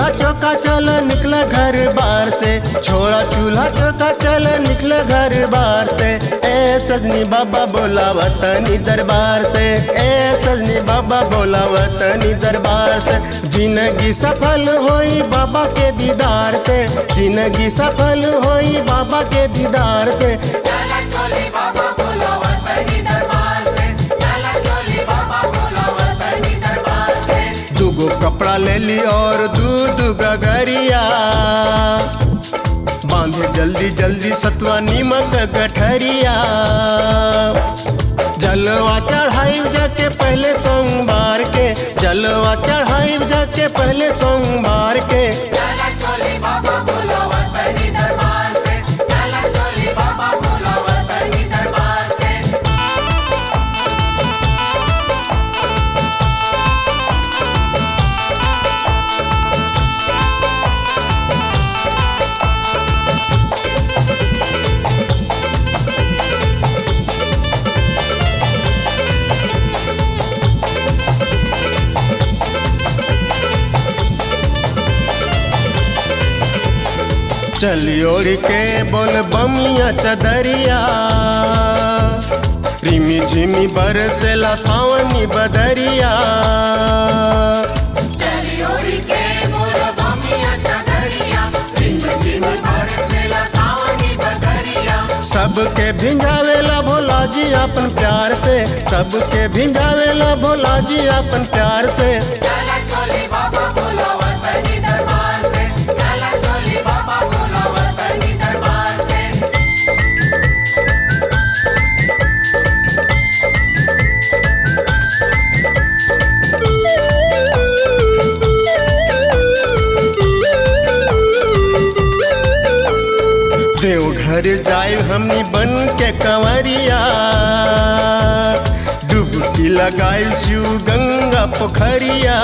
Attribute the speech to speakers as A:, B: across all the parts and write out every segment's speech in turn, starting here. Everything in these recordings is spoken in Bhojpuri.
A: चूल्हा चौका चल निकल घर बार से छोड़ा चूल्हा चौका चल निकल घर बार से ए सजनी बाबा बोला वतनी दरबार से ए सजनी बाबा बोला वतनी दरबार से जिंदगी सफल होई बाबा के दीदार से जिंदगी सफल होई बाबा के दीदार से
B: चला चोली बाबा बोलो वतनी दरबार से चला चोली बाबा बोलो वतनी दरबार से
A: दूगो कपड़ा ले ली और दूध गगरिया बांधे जल्दी जल्दी सतुआ नीमक गठरिया जलवा चढ़ाई जाके पहले सोमवार के जलवा चढ़ाई जाके पहले सोमवार के
B: चला चोली बाबा बोलो वतनी दरबार से चला चोली बाबा बोलो वतनी दरबार से
A: चली ओढ़ के बोल बमिया चदरिया रिमी झिमी बरसेला सावनी बदरिया
B: चली ओड़ी के बोलो बमिया चदरिया रिंग झिम बरसेला सावनी बदरिया
A: सबके भिंजावेला भोला जी अपन प्यार से सबके भिंजावेला भोला जी अपन प्यार से
B: चला चोली बाबा बोलो वतनी दरबार से चला चोली बाबा बोलो वतनी दरबार से
A: देवघर जाए हमनी बन के कंवरिया डुबकी लगाई शिव गंगा पोखरिया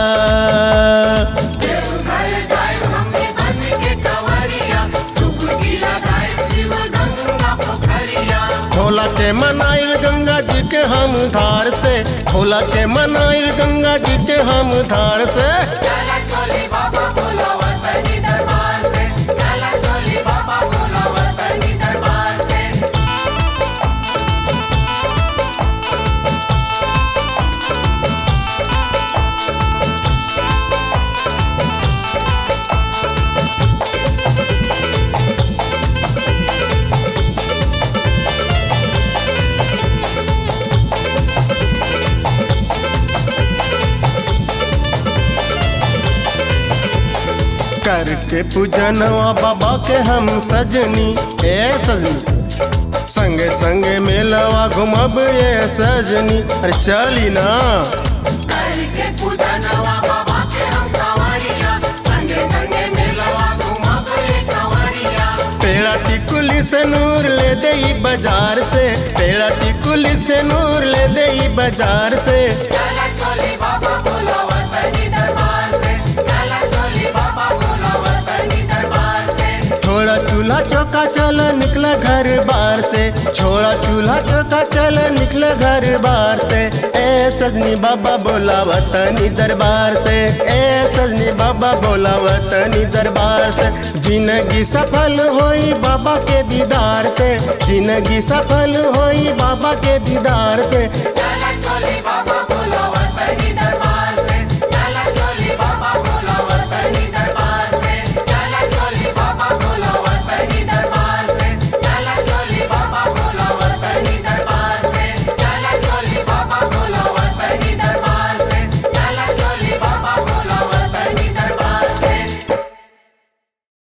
B: देवघर जाए हमें बन के कंवरिया डुबकी लगाए शिव गंगा पोखरिया
A: खोला के मनाइल गंगा जी के हम धार से खोला के मनाइल गंगा जी के हम धार से
B: चला चोली बाबा बोलो वतनी दरबार से चला चोली बाबा बोलो वतनी दरबार से
A: करके पूजनवा बाबा के हम सजनी ए सजनी संगे संगे मेलवा घुमब ये सजनी अरे चली ना
B: करके पूजा नवा बाबा के हम कंवरिया संगे संगे मेलवा घुमा के कंवरिया
A: पेड़ा टिकुली से नूर ले दे बाजार से पेड़ा टिकुली से नूर ले दे बाजार से
B: चला चोली बाबा बोलो वतनी दरबार से चला चोली बाबा बोलो वतनी दरबार से
A: छोड़ा चूल्हा चौका चल निकला घर बार से छोड़ा चूल्हा चौका चल निकला घर बार से ए सजनी बाबा बोला वतनी दरबार से ए सजनी बाबा बोला वतनी दरबार से जिंदगी सफल होई बाबा के दीदार से जिंदगी सफल होई बाबा के दीदार से
B: चला